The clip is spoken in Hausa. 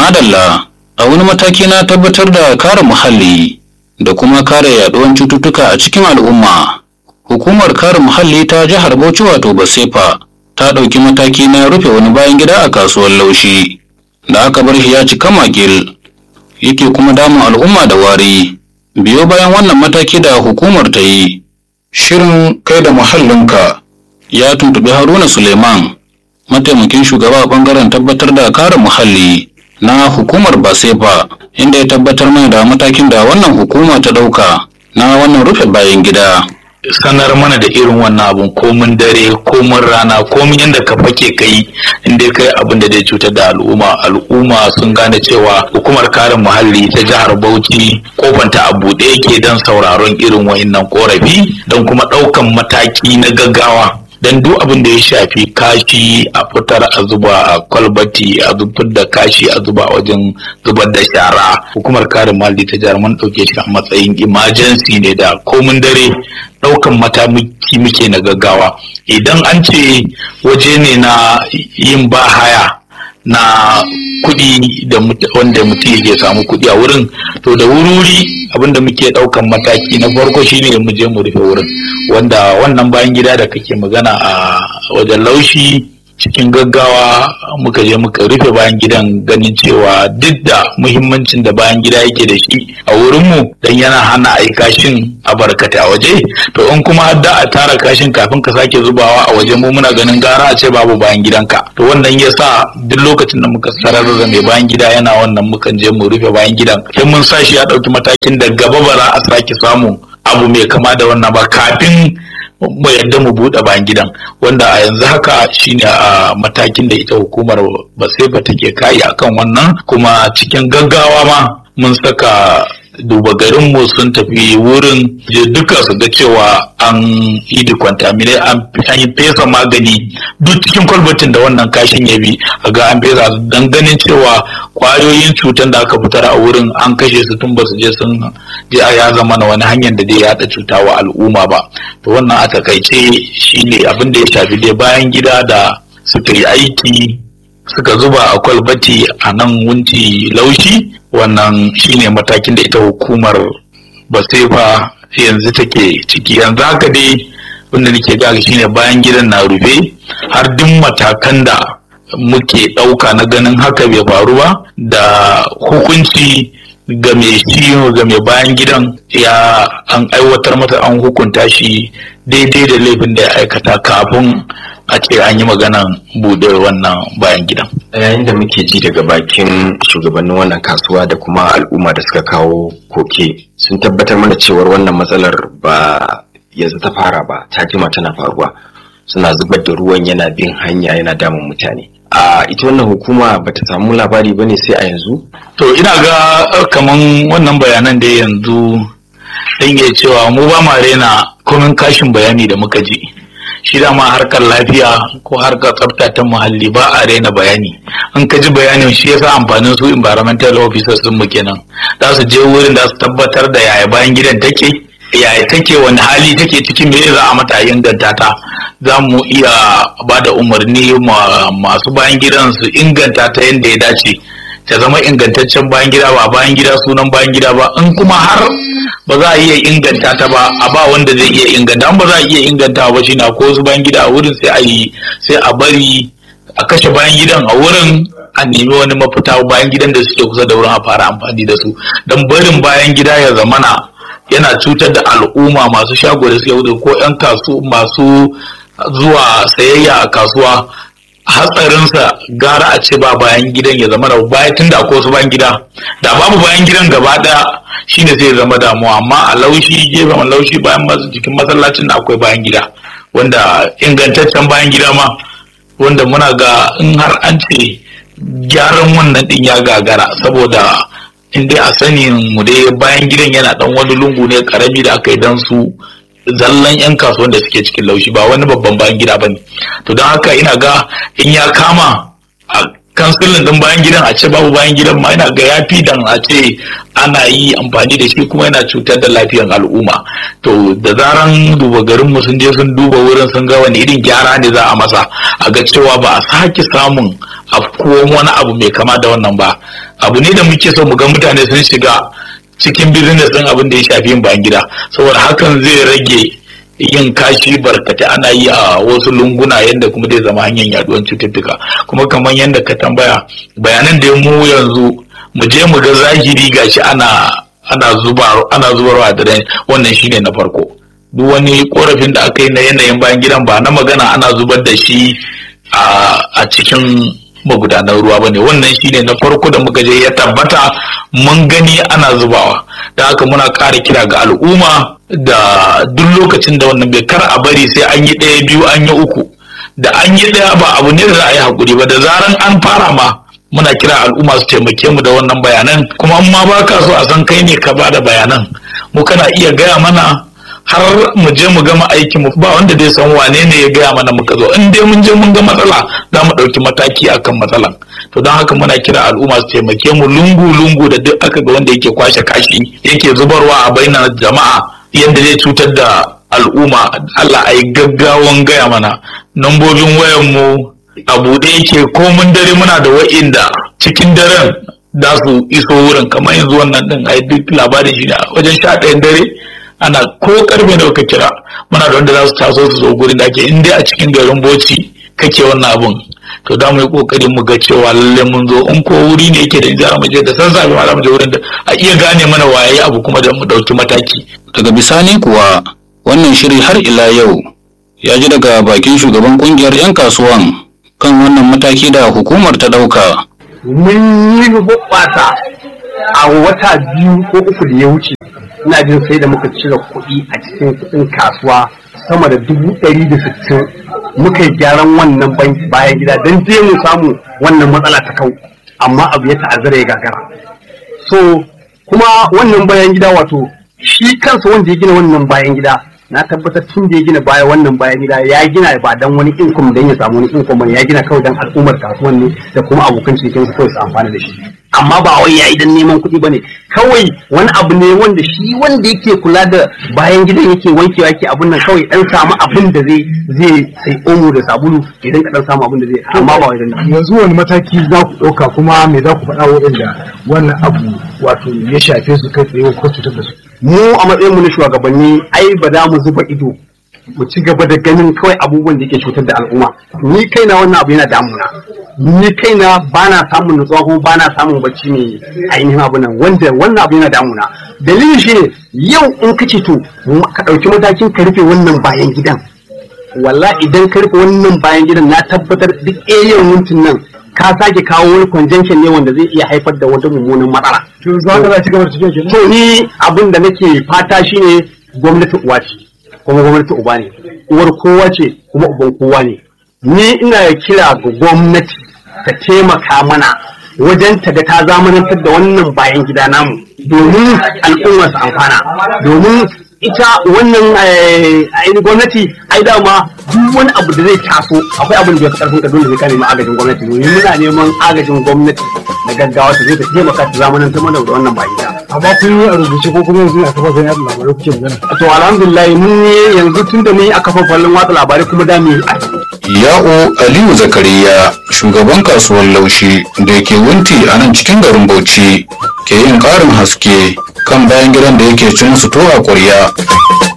madalla a wani mataki na tabbatar da kare muhalli da kuma kare yaduwan cututtuka a cikin al'umma hukumar kare muhalli ta jihar bauchi wato basefa ta ɗauki mataki na rufe wani bayan gida a kasuwar laushi da aka bar shi ya cika makil yake kuma damun al'umma da wari biyo bayan wannan mataki da hukumar ta yi shirin kai da muhallinka ya tuntuɓi haruna suleiman mataimakin shugaba a ɓangaren tabbatar da kare muhalli na hukumar basefa inda ya tabbatar mai da matakin da wannan hukuma ta ɗauka na wannan rufe bayan gida sanar mana da irin wannan abun komin dare komin rana komin yadda ka fake kai inda kai abin da zai cutar da al'umma al'umma sun gane cewa hukumar kare muhalli ta jihar bauchi kofanta a buɗe yake don sauraron irin wa'innan korafi don kuma ɗaukan mataki na gaggawa don duk abin da ya shafi kashi a fitar a zuba a kwalbati a zubar da kashi a zuba a wajen zubar da shara hukumar kare muhalli ta jihar mun ɗauke shi a matsayin emergency ne da komin dare ɗaukan mataki muke na gaggawa idan an ce waje ne na yin ba haya na kuɗi da wanda mutum yake samu kuɗi a wurin to da wuri abinda muke ɗaukan mataki na farko shine mu je mu rufe wurin wanda wannan bayan gida da kake magana a wajen laushi cikin gaggawa muka je muka rufe bayan gidan ganin cewa duk da muhimmancin da bayan gida yake da shi a wurinmu dan yana hana a yi kashin a barkata a waje to in kuma har da a tara kashin kafin ka sake zubawa a waje mu muna ganin gara a ce babu bayan gidanka to wannan ya sa duk lokacin da muka sarar da mai bayan gida yana wannan mukan je mu rufe bayan gidan sai mun sa shi ya ɗauki matakin da gaba ba za a sake samu abu mai kama da wannan ba kafin mu yadda mu buɗe bayan gidan wanda a yanzu haka shine a matakin da ita hukumar basefa take kai akan wannan kuma cikin gaggawa ma mun saka duba garinmu sun tafi wurin je duka su ga cewa an yi decontaminate an yi fesa magani duk cikin kwalbatin da wannan kashin ya bi a ga an fesa su don ganin cewa kwayoyin cutar da aka fitar a wurin an kashe su tun ba su je sun je a ya zama na wani hanyar da zai yada cuta wa al'umma ba to wannan a takaice shine abin da ya shafi dai bayan gida da suka yi aiki suka zuba a kwalbati a nan wunti laushi wannan shine matakin da ita hukumar basefa yanzu take ciki yanzu haka dai wanda nake gaga shine bayan gidan na rufe har duk matakan da muke ɗauka na ganin haka bai faru ba da hukunci ga mai ciwo ga mai bayan gidan ya an aiwatar masa an hukunta shi daidai da laifin da ya aikata kafin a ce an yi maganan bude wannan bayan gidan. yayin da muke ji daga bakin shugabannin wannan kasuwa da kuma al'umma da suka kawo koke sun tabbatar mana cewar wannan matsalar ba yanzu ta fara ba ta jima tana faruwa suna zubar da ruwan yana bin hanya yana damun mutane a ita wannan hukuma ba ta samu labari ba ne sai a yanzu to ina ga kaman wannan bayanan da yanzu dan iya cewa mu ba ma rena komin kashin bayani da muka ji shi dama harkar lafiya ko harkar tsafta ta muhalli ba a raina bayani in ka ji bayanin shi yasa amfanin su environmental officers sun mu kenan za su je wurin da su tabbatar da yaya bayan gidan take yaya take wani hali take cikin me za a mata inganta ta za mu iya ba da umarni masu bayan gidan su inganta ta yadda ya dace ta zama ingantaccen bayan gida ba bayan gida sunan bayan gida ba in kuma har ba za a iya inganta ta ba a ba wanda zai iya inganta ba za a iya inganta ba shi na ko su bayan gida a wurin sai a yi sai a bari a kashe bayan gidan a wurin a nemi wani mafita bayan gidan da suke kusa da wurin a fara amfani da su don barin bayan gida ya zamana yana cutar da al'umma masu shago da suke wuce ko 'yan kasu masu zuwa sayayya a kasuwa hatsarinsa gara a ce ba bayan gidan ya zama da baya tun da akwai wasu bayan gida da babu bayan gidan gaba daya shine zai zama damuwa amma a laushi gefen laushi bayan masu jikin masallacin da akwai bayan gida wanda ingantaccen bayan gida ma wanda muna ga in har an ce gyaran wannan din ya gagara saboda in dai a sanin mu dai bayan gidan yana dan wani lungu ne karami da aka yi dan su zallan 'yan kasuwan da suke cikin laushi ba wani babban bayan gida ba ne to don haka ina ga in ya kama a kan silin din bayan gidan a ce babu bayan gidan ma yana ga yafi dan a ce ana yi amfani da shi kuma yana cutar da lafiyar al'umma to da zaran duba garin mu sun je sun duba wurin sun ga wani irin gyara ne za a masa a ga cewa ba a sake samun afkuwan wani abu mai kama da wannan ba abu ne da muke so mu ga mutane sun shiga cikin business din abin da ya shafi yin bayan gida saboda hakan zai rage yin kashi barkata ana yi a wasu lunguna yadda kuma zai zama hanyar yaduwar cututtuka kuma kamar yadda ka tambaya bayanan da mu yanzu mu je mu ga zahiri gashi ana ana zuba ana zubarwa da wannan shine na farko duk wani korafin da aka yi na yanayin bayan gidan ba na magana ana zubar da shi a cikin magudanar ruwa bane wannan shine na farko da muka je ya tabbata mun gani ana zubawa da haka muna ƙara kira ga al'umma da duk lokacin da wannan bai kar a bari sai an yi ɗaya biyu an yi uku da an yi ɗaya ba abu ne da za a yi hakuri ba da zaran an fara ma muna kira al'umma su taimake mu da wannan bayanan kuma in ma baka so a san kai ne ka bada bayanan mu kana iya gaya mana har mu je mu gama aikin mu ba wanda zai san wane ne ya gaya mana muka zo in dai mun je mun ga matsala za mu ɗauki mataki akan matsalan to don haka muna kira al'umma su taimake mu lungu lungu da duk aka ga wanda yake kwashe kashi yake zubarwa a bainar jama'a yadda zai cutar da al'umma Allah a yi gaggawan gaya mana nambobin wayan mu a buɗe yake komin dare muna da wa'inda cikin daren za su iso wurin kamar yanzu wannan din ai duk labarin shi wajen sha ɗayan dare ana ko karfe da ka kira muna da wanda za su taso su zo gurin da ake in dai a cikin garin boci kake wannan abun to da mu yi kokarin mu ga cewa lalle mun zo in ko wuri ne yake da jara mu je da san sabi ma mu je wurin da a iya gane mana waye abu kuma da mu dauki mataki daga bisani kuwa wannan shiri har ila yau ya ji daga bakin shugaban kungiyar 'yan kasuwan kan wannan mataki da hukumar ta dauka mun yi hoɓɓasa a wata biyu ko uku da ya wuce ina jin sai da muka cire kuɗi a cikin kuɗin kasuwa sama da dubu ɗari da sittin muka yi gyaran wannan bayan gida don je mu samu wannan matsala ta kau amma abu ya ta'azzara ya gagara so kuma wannan bayan gida wato shi kansa wanda ya gina wannan bayan gida na tabbatar tun da ya gina baya wannan bayan gida ya gina ba dan wani income dan ya samu wani income ya gina kawai dan al'ummar kasuwan ne da kuma abokan cikin su kawai su amfana da shi amma ba wai yayi dan neman kuɗi bane kawai wani abu ne wanda shi wanda yake kula da bayan gidan yake wankewa yake abun nan kawai dan samu abin da zai zai sai omo da sabulu idan ka dan samu abin da zai amma ba wai dan yanzu wani mataki za ku ɗauka kuma me za ku faɗa waɗanda wannan abu wato ya shafe su kai tsaye ko cutar da su mu a matsayin mu na shugabanni ai ba za mu zuba ido mu ci gaba da ganin kawai abubuwan da yake cutar da al'umma ni kaina wannan abu yana damuna ni kaina ba na samun nutsuwa kuma ba na samun bacci ne ainihin abu nan wanda wannan abu yana damuna dalilin shi ne yau in ka ce to ka ɗauki matakin ka rufe wannan bayan gidan walla idan ka rufe wannan bayan gidan na tabbatar duk area mintin nan ka sake kawo wani conjunction ne wanda zai iya haifar da wata mummunan matsala to za ka za ci gaba da tafiya kenan to ni abin da nake fata shine gwamnati uwa ce kuma gwamnati uba ne uwar kowa ce kuma uban kowa ne ni ina kira ga gwamnati ta taimaka mana wajen ta ga ta zamanantar da wannan bayan gida namu domin al'umma su amfana domin ita wannan ainihin gwamnati ai dama duk wani abu da zai taso akwai abin da ya fi karfin ka dole sai ka nemi agajin gwamnati domin muna neman agajin gwamnati na gaggawa ta zai ta taimaka ta zamanantar mana da wannan bayan gida amma kun yi a rubuce ko kuma yanzu a kafafen yada labarai kuke magana to alhamdulillah mun yi yanzu tun da mun yi a kafafen watsa labarai kuma da mu yi a Ya'u Aliyu Zakariya shugaban kasuwar laushi da ke wunti a nan cikin garin Bauchi ke yin ƙarin haske kan bayan gidan da yake cin su to a ƙwarya.